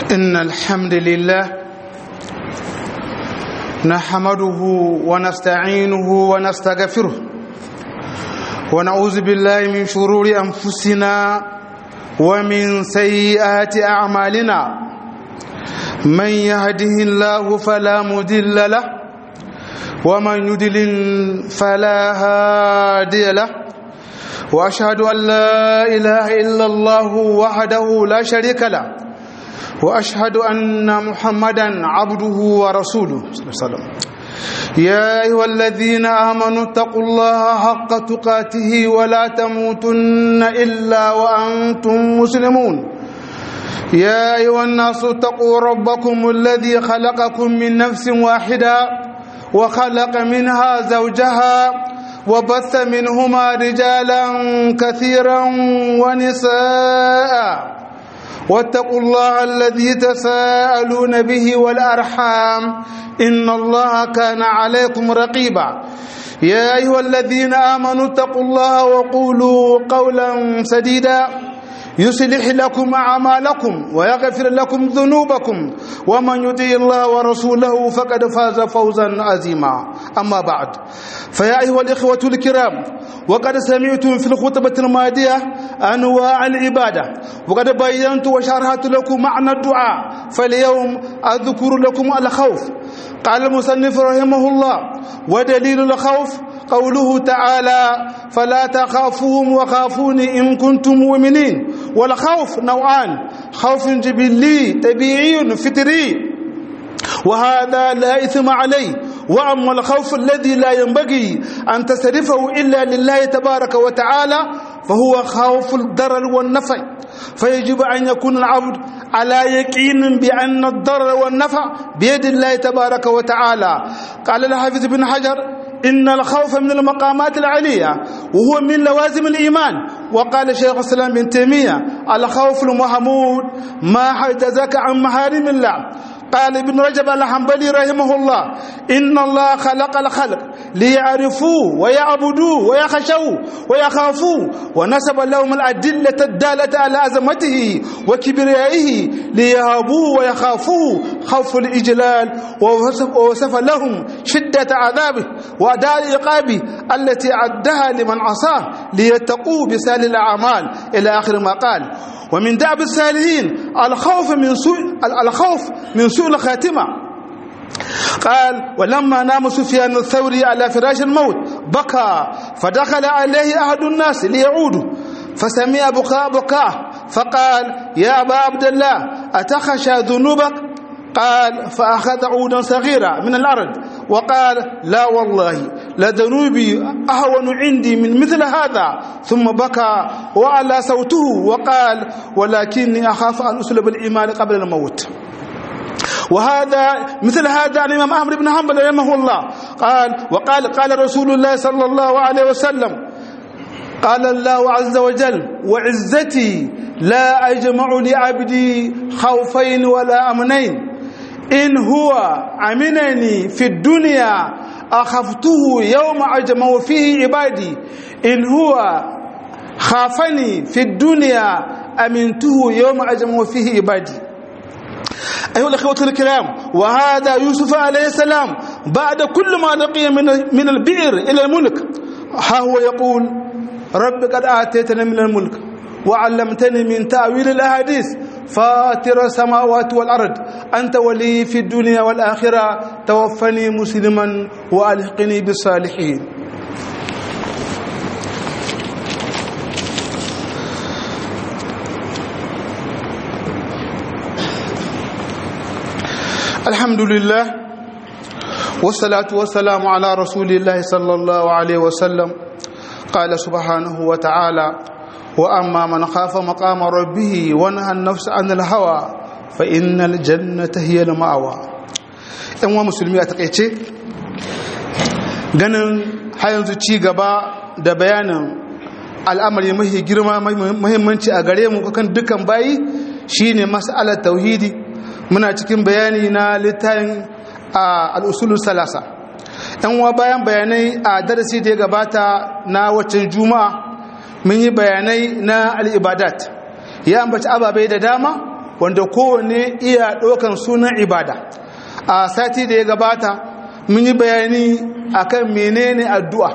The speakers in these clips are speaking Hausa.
إن الحمد لله نحمده ونستعينه ونستغفره ونعوذ بالله من شرور أنفسنا ومن سيئات أعمالنا من يهده الله فلا مضل له ومن يضلل فلا هادي له واشهد ان لا اله الا الله وحده لا شريك له واشهد ان محمدا عبده ورسوله صلى الله عليه وسلم يا ايها الذين امنوا اتقوا الله حق تقاته ولا تموتن الا وانتم مسلمون يا ايها الناس اتقوا ربكم الذي خلقكم من نفس واحده وخلق منها زوجها وبث منهما رجالا كثيرا ونساء واتقوا الله الذي تساءلون به والارحام ان الله كان عليكم رقيبا يا ايها الذين امنوا اتقوا الله وقولوا قولا سديدا يصلح لكم اعمالكم ويغفر لكم ذنوبكم ومن يطع الله ورسوله فقد فاز فوزا عظيما اما بعد فيا ايها الاخوه الكرام وقد سمعتم في الخطبه الماضيه انواع العباده وقد بينت وشرحت لكم معنى الدعاء فاليوم اذكر لكم الخوف قال المصنف رحمه الله ودليل الخوف قوله تعالى فلا تخافوهم وخافوني إن كنتم مؤمنين والخوف نوعان خوف جبلي طبيعي فطري وهذا لا إثم عليه وأما الخوف الذي لا ينبغي أن تصرفه إلا لله تبارك وتعالى فهو خوف الضرر والنفع فيجب أن يكون العبد على يقين بأن الضرر والنفع بيد الله تبارك وتعالى قال الحافظ بن حجر إن الخوف من المقامات العلية وهو من لوازم الإيمان وقال شيخ الإسلام بن تيمية الخوف المحمود ما حجزك عن محارم الله قال ابن رجب الحنبلي رحمه الله إن الله خلق الخلق ليعرفوه ويعبدوه ويخشوه ويخافوه ونسب لهم الأدلة الدالة على عظمته وكبريائه ليهابوه ويخافوه خوف الإجلال ووصف لهم شدة عذابه وأداء عقابه التي عدها لمن عصاه ليتقوا بسال الأعمال إلى آخر ما قال ومن دعب السالهين الخوف من سوء الخوف من سوء الخاتمه قال ولما نام سفيان الثوري على فراش الموت بكى فدخل عليه احد الناس ليعوده فسمع بكاء بكاه فقال يا ابا عبد الله اتخشى ذنوبك قال فأخذ عودا صغيرا من الأرض وقال لا والله لذنوبي أهون عندي من مثل هذا ثم بكى وعلى صوته وقال ولكني أخاف أن أسلب الإيمان قبل الموت وهذا مثل هذا عن الإمام أحمد بن حنبل رحمه الله قال وقال قال رسول الله صلى الله عليه وسلم قال الله عز وجل وعزتي لا أجمع لعبدي خوفين ولا أمنين إن هو أمنني في الدنيا أخفته يوم أجمع فيه عبادي إن هو خافني في الدنيا أمنته يوم أجمع فيه عبادي أيها الأخوة الكرام وهذا يوسف عليه السلام بعد كل ما لقي من من البئر إلى الملك ها هو يقول رب قد آتيتنا من الملك وعلمتني من تأويل الأحاديث فاطر السماوات والأرض أنت ولي في الدنيا والآخرة توفني مسلما وألحقني بالصالحين الحمد لله والصلاة والسلام على رسول الله صلى الله عليه وسلم قال سبحانه وتعالى وأما من خاف مقام ربه ونهى النفس عن الهوى فإن الجنة هي المأوى ‘yan wa musulmi a takaice ganin yanzu ci gaba da bayanin al'amari mahi girma mahimmanci a gare mu kan dukkan bayi shine mas'alar tauhidi muna cikin bayani na littafin al'usulun salasa ‘yan wa bayan bayanai a darasi da ya gabata na waccan juma'a mun yi bayanai na al'ibadat ya ambaci ababai da dama wanda kowane iya ɗaukan sunan ibada a sati da ya gabata mun yi bayani akan menene addu'a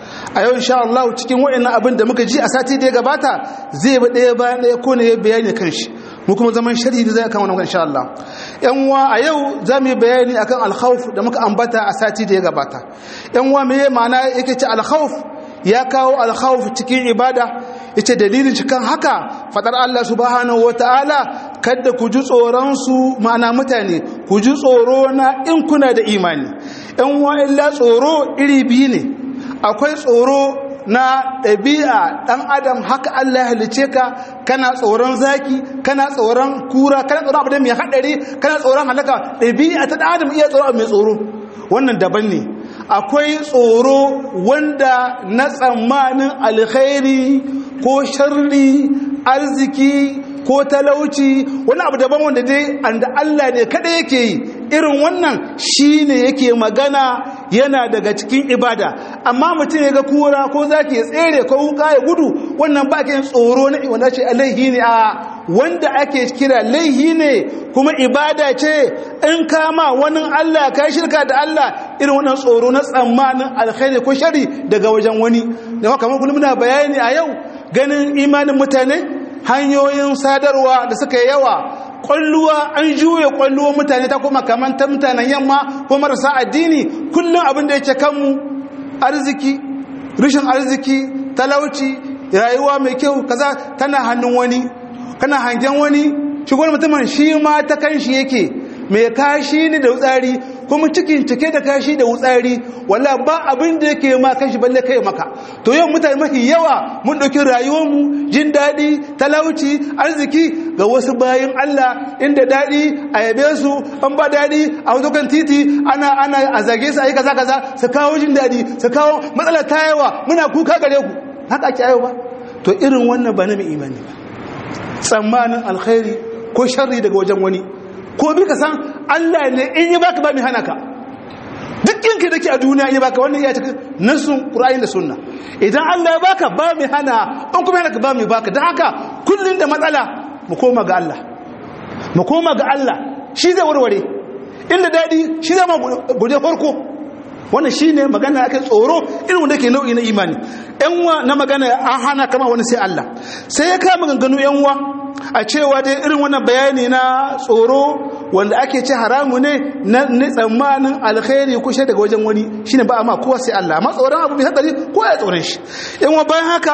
a yau insha Allah cikin waɗannan abin da muka ji a sati da ya gabata zai ba ɗaya bayan ɗaya ko ne ya bayani kan shi mu kuma zaman sharhi da zai kan wannan insha Allah yan uwa a yau za mu yi bayani akan alkhawf da muka ambata a sati da ya gabata yan uwa me ma'ana yake ce alkhawf ya kawo alkhawf cikin ibada yace dalilin cikin haka fadar Allah subhanahu wataala kada ku ji tsoron su ma'ana mutane ku ji tsoro na in kuna da imani yan uwa illa tsoro iri biyu ne akwai tsoro na ɗabi'a ɗan adam haka Allah ya halice ka kana tsoron zaki kana tsoron kura kana tsoron abu da mai haɗari kana tsoron halaka ɗabi'a ta ɗan adam iya tsoro mai tsoro wannan daban ne akwai tsoro wanda na tsammanin alkhairi ko sharri arziki ko talauci wani abu daban wanda dai anda Allah ne kada yake yi irin wannan shine yake magana yana daga cikin ibada amma mutum ya ga kura ko zaki ya tsere ko wuka ya gudu wannan ba ke tsoro ne wanda ce alaihi ne a wanda ake kira laihi ne kuma ibada ce in kama wani Allah ka shirka da Allah irin wannan tsoro na tsammanin alkhairi ko shari daga wajen wani da kamar kullum muna bayani a yau ganin imanin mutane hanyoyin sadarwa da suka yi yawa kwalluwa an juye kwalluwa mutane ta kuma kamar ta mutanen yamma ko marasa addini kullum abin da yake kanmu arziki rishin arziki talauci rayuwa mai kyau kaza tana hannun wani kana hangen wani shi wani mutumin shi ma ta kan shi yake mai kashi ne da wutsari kuma cikin cike da kashi da wutsari walla ba abin da yake ma kashi balle kai maka to yau mutane mafi yawa mun ɗauki rayuwarmu jin daɗi talauci arziki ga wasu bayan Allah inda daɗi a yabe su an ba daɗi a wajen kan titi ana ana a zage su a yi kaza kaza su kawo jin daɗi su kawo matsalar ta yawa muna kuka gare ku haka ake ayo ba to irin wannan ba na mai imani ba tsammanin alkhairi ko sharri daga wajen wani ko bi ka san Allah ne in yi baka ba mai hana ka duk yanka da ke a duniya in yi baka wannan iya cikin nasun ƙura'in da sunna idan Allah ya baka ba mai hana an kuma hana ka ba mai baka don haka kullum da matsala mu koma ga Allah mu koma ga Allah shi zai warware inda daɗi shi zama guje farko wannan shi ne magana ake tsoro irin wanda ke nau'i na imani yanwa na magana an hana kama wani sai Allah sai ya kama ganganu yanwa a cewa dai irin wannan bayani na tsoro wanda ake ce haramu ne na tsammanin alkhairi kushe daga wajen wani shine ba a ma kowa sai Allah amma tsoron abu mai hadari ko ya tsoron shi yanwa bayan haka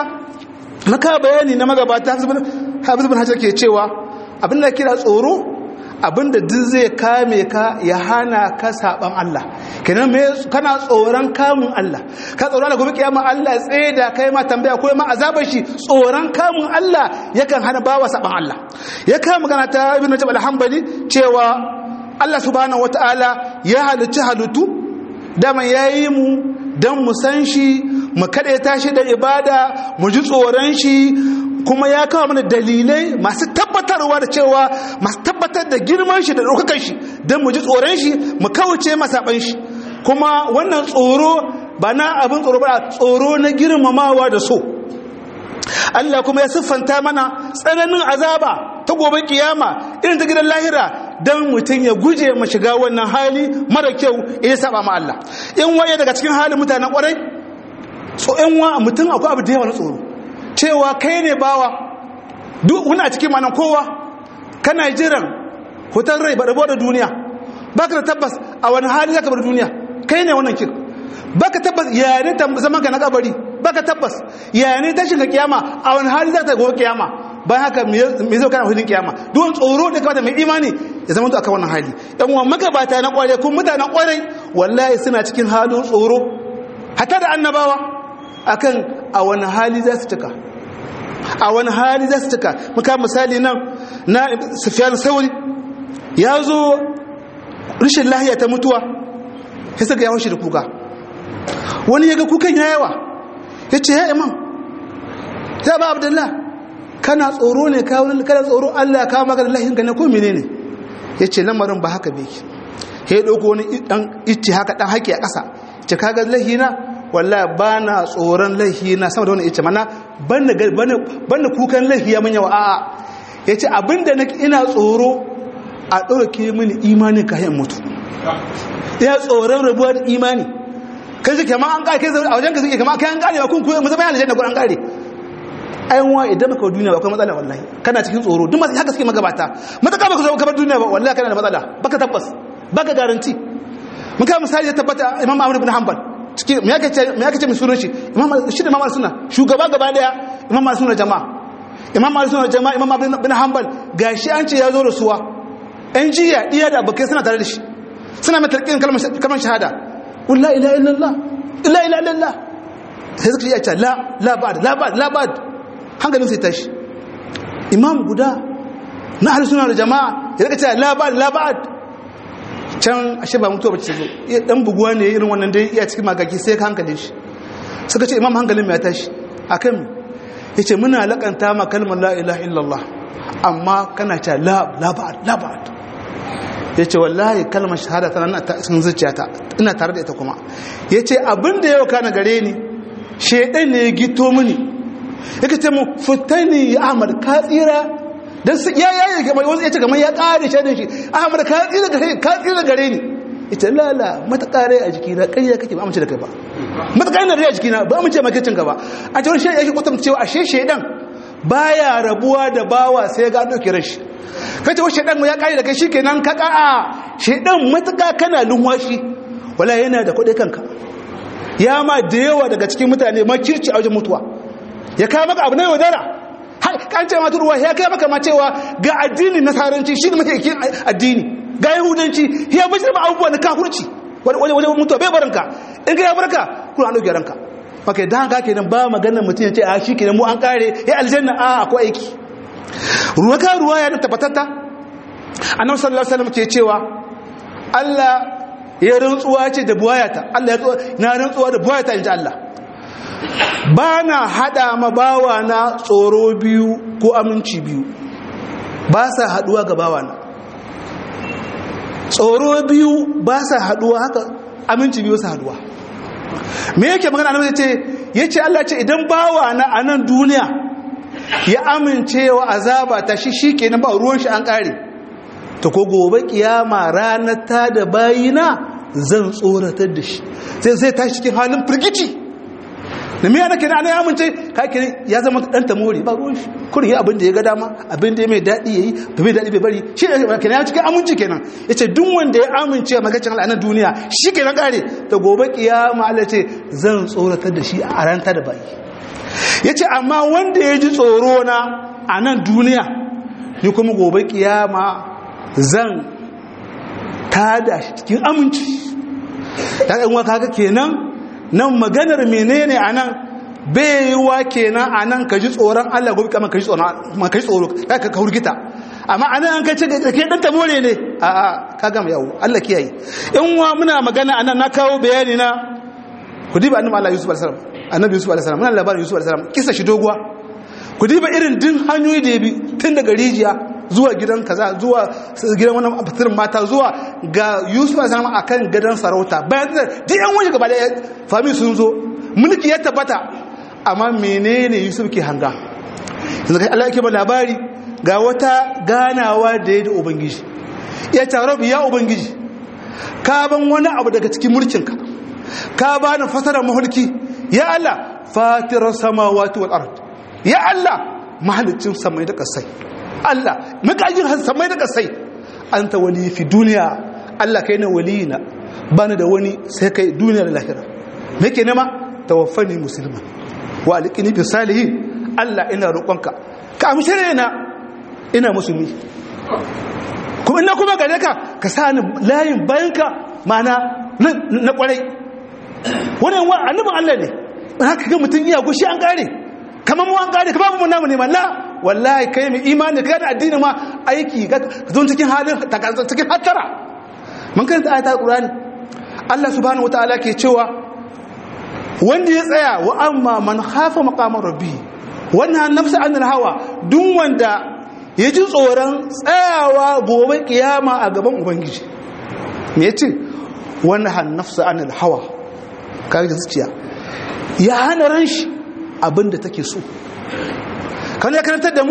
maka bayani na magabata hafiz bin hajar ke cewa abin da kira tsoro abinda duk zai kame ka ya hana ka saban Allah kenan me kana tsoron kamun Allah ka tsoron da gobe kiyama Allah tsaye da kai ma tambaya ko ma azabar shi tsoron kamun Allah yakan hana bawa saban Allah ya kama magana ta ibn Najib al-Hanbali cewa Allah subhanahu wataala ya halicci halittu dama yayi mu dan mu san shi mu kada tashi da ibada mu ji tsoron shi kuma ya kawo mana dalilai masu tabbatarwa da cewa masu tabbatar da girman shi da ɗaukakan shi don mu ji tsoron shi mu kawace masaɓan shi kuma wannan tsoro ba na abin tsoro ba tsoro na girmamawa da so Allah kuma ya siffanta mana tsananin azaba ta gobe kiyama irin ta gidan lahira don mutum ya guje ma shiga wannan hali mara kyau ya saba ma Allah in waye daga cikin halin mutanen kwarai so in wa mutum akwai abu da yawa na tsoro cewa kai ne bawa duk wani a cikin manan kowa kana jiran hutar rai baɗabo da duniya baka da tabbas a wani hali zaka bar duniya kai ne wannan kin baka tabbas ya ne zaman ka na kabari baka tabbas ya ne tashin ka kiyama a wani hali zaka go kiyama bayan haka me zai kana hudin kiyama duk tsoro da kamata mai imani ya zama to akan wannan hali yan uwan magabata na kware kun mutanen kwarai wallahi suna cikin halin tsoro hatta da annabawa akan a wani hali za su cika a wani hali za su cika muka misali nan na sufiyan sauri ya zo rashin lahiya ta mutuwa ya saka yawon shi da kuka wani ya ga kukan ya yawa ya ce ya imam ya ba abdullah kana tsoro ne kawunan kana tsoro allah ya kawo maka da lahinka ne ko mene ne ya ce lamarin ba haka beki ya ɗauko wani ɗan ice haka ɗan haƙi a ƙasa ce kaga lahina walla ba na tsoron laihi na sama da wani ice mana ban da kukan laihi ya manya wa a'a yace abinda ina tsoro a ɗauke mini imani kayan mutu ya tsoron rabuwa da imani kai suke ma an ƙare kai a wajen ka suke kama kai an ƙare ba kun kuwa mu zama yana aljanna ko an ƙare ayan wa idan baka duniya ba akwai matsala wallahi kana cikin tsoro duk masu haka suke magabata mataka baka zo ka bar duniya ba wallahi kana da matsala baka tabbas baka garanti mun kai misali ya tabbata imam ahmad ibn hanbal cikin me yake ce me yake ce sunan shi imam shi da imam sunna shugaba gaba daya imam sunna jama'a imam sunna jama'a imam ibn hanbal gashi an ce ya zo da suwa ɗan jiya iya da abokai suna tare da shi suna mai tarkin kalmar shahada qul la ilaha illallah la ilaha illallah sai suka yi ce la la ba'd la ba'd la ba'd hankalin sai tashi imam guda na ahlus sunna da jama'a ya rika cewa la ba'd la ba'd can ashe ba mutuwa bace zo ya dan buguwa ne irin wannan dai iya cikin magaki sai ka hankalin shi suka ce imam hankalin ya tashi akan yace muna lakanta ma kalmar la ilaha illallah amma kana cewa la la ba'd la ba'd yace wallahi kalmar shahada tana nan cikin zuciyata ina tare da ita kuma yace abin da yau kana gare ni shedan ne ya gito mini yake ce mu fitani ya ahmad ka tsira dan ya yayi ga mai ya ce kamar ya kare shi da shi ahmad ka tsira gare ka tsira gare ni ita la la mata kare a jikina ƙarya kake ba amince da kai ba mata kare na a jikina ba amince maka cin ka ba a cikin shi yake kwatanta cewa ashe shedan baya rabuwa da bawa sai ga dauke rashi kace wa shedan mu ya kare da kai shikenan ka ka'a shedan matuka kana lunwashi wala yana da kuɗi kanka ya ma da yawa daga cikin mutane makirci a wajen mutuwa ya kawo maka abu na yaudara kan ce mata ruwa ya kai maka ma cewa ga addini nasaranci shi ne mafi addini ga yahudanci ya bashir ba abubuwa na kafurci wajen mutuwa bai baranka in ka ya barka kuna an ɗauke ranka maka da haka kenan ba maganar mutum ya ce a shi kenan mu an kare ya aljanna a akwai aiki ruwa ka ruwa ya tabbatatta annabi sallallahu alaihi wasallam ke cewa Allah ya rantsuwa ce da buwayata Allah ya na rantsuwa da buwayata inji Allah ba na haɗa ma bawa na tsoro biyu ko aminci biyu ba sa haɗuwa ga bawa na tsoro biyu ba sa haɗuwa haka aminci biyu sa haɗuwa me yake magana annabi ce yace Allah ce idan bawa na a nan duniya ya amincewa azaba ta shi shikenan ba ruwan shi an kare ta ko gobe kiyama ranar ta da bayina zan tsoratar da shi sai sai tashi cikin halin firgici da miya nake na ya amince kake ya zama dan tamori ba ruwan shi kurin yi abin da ya ga dama abin da ya mai daɗi yayi ba mai daɗi bai bari shi ne kenan ya cikin aminci kenan yace duk wanda ya amince magacin Allah na duniya shi kenan kare ta gobe kiyama Allah ce zan tsoratar da shi a ranta da bayi yace amma wanda ya ji tsoro na a nan duniya ni kuma gobe kiyama zan tada shi cikin aminci dan uwa kaga kenan nan maganar menene a nan baiwa kenan a nan ka ji tsoron Allah gobe kama ka ji tsoro ka ka hurgita amma a nan an kai ce ke dan tamore ne a a ka gama yawo Allah kiyaye in wa muna magana a nan na kawo bayani na ku diba annabi Allah Yusuf alaihi salam annabi Yusuf alaihi salam muna labarin Yusuf alaihi salam kisa shi doguwa ku diba irin din hanyoyi da ya bi tun daga rijiya zuwa gidan kaza zuwa gidan wani fitirin mata zuwa ga yusuf a zama a kan gadon sarauta bayan da duk yan waje gaba da fami sun zo mulki ya tabbata amma menene yusuf ke hanga yanzu kai allah yake ba labari ga wata ganawa da ya da ubangiji ya taro ya ubangiji ka ban wani abu daga cikin mulkinka ka ba ni fasarar mahulki ya allah fatirar samawati wal ard ya allah mahalicin samai da kasai Allah makajin samai da kasai an ta wali fi duniya Allah kai na waliyina ba ni da wani sai kai duniya da lahira me ke nema tawaffani musulman wa alƙini fi salihin Allah ina roƙonka ka amshe na ina musulmi kuma ina kuma gare ka ka sa ni layin bayanka mana na kwarai wani wa annabin Allah ne ba haka ga mutum iya gushi an kare kamar mu an kare kamar mu namu ne malla wallahi kai mai imani kai da addini ma aiki ka zo cikin halin cikin hattara mun karanta ayatul qur'ani Allah subhanahu wataala ke cewa wanda ya tsaya wa amma man khafa maqama rabbi wannan nafsa anil hawa duk wanda ya ji tsoron tsayawa gobe kiyama a gaban ubangiji me yace wannan nafsa anil hawa kai da zuciya ya hana ran shi abinda take so kan ya karantar da mu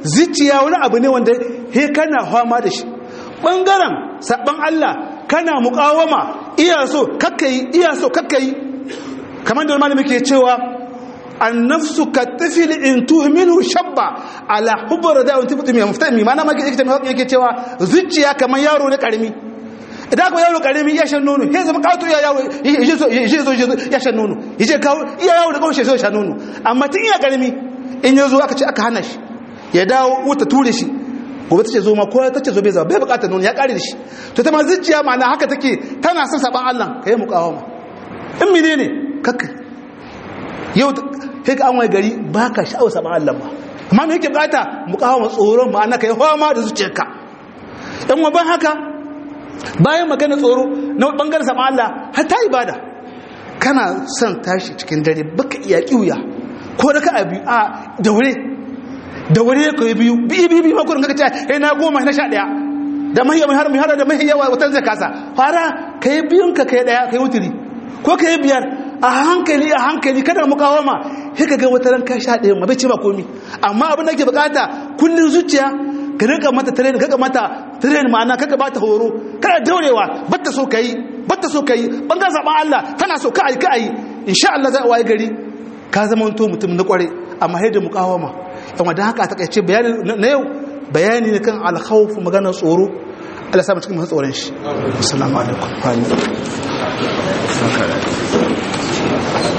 zuciya wani abu ne wanda he kana fama da shi bangaren sabban Allah kana muqawama iya so kakkai iya so kakkai kamar da malami ke cewa annafsu katifil in tuhminu shabba ala hubbar da wani tafi mai mufta mai mana maka yake cewa zuciya kamar yaro ne karami idan ko yaro karami ya shan nono sai zama kawo ya yaro ya zo ya shan nono ya ce kawo iya yaro da kawai ya shan nono amma tun iya karami in ya zo aka ce aka hana shi ya dawo wuta ture shi gobe ta ce zo ma ko ta ce zo bai zama bai bukatar nono ya kare da shi to ta ma zuciya ma'ana haka take tana son saban Allah ka yi mukawama in menene kakkai yau sai ka an wai gari ba ka sha'awar saman Allah ba amma me yake bukata mu kawo tsoron ma'ana ka yi fama da zuciyarka dan wa ban haka bayan magana tsoro na bangaren saman Allah har ta ibada kana son tashi cikin dare baka iya kiuya ko da ka abi a daure daure ka yi biyu biyu biyu biyu makurin kaka ce eh na goma na sha daya da mahiyar har mai har da mahiyar watan zai kasa fara ka yi biyun ka kai daya ka yi wuturi ko ka yi biyar a hankali a hankali kada mu kawo ma sai ka ga wata ran ka sha ɗaya ma bai ce ba komi amma abin da ke bukata kullun zuciya ka rika mata training kaga mata training ma'ana kaga bata horo kada daurewa batta so kai batta so kai bangan zaban Allah tana so ka ai ka ai insha Allah za a waye gari ka zama to mutum na kware amma sai da mukawama yawa dan haka ta kace bayani na yau bayani ne kan al-khawf maganar tsoro Allah sa mu cikin masu tsoron shi assalamu alaikum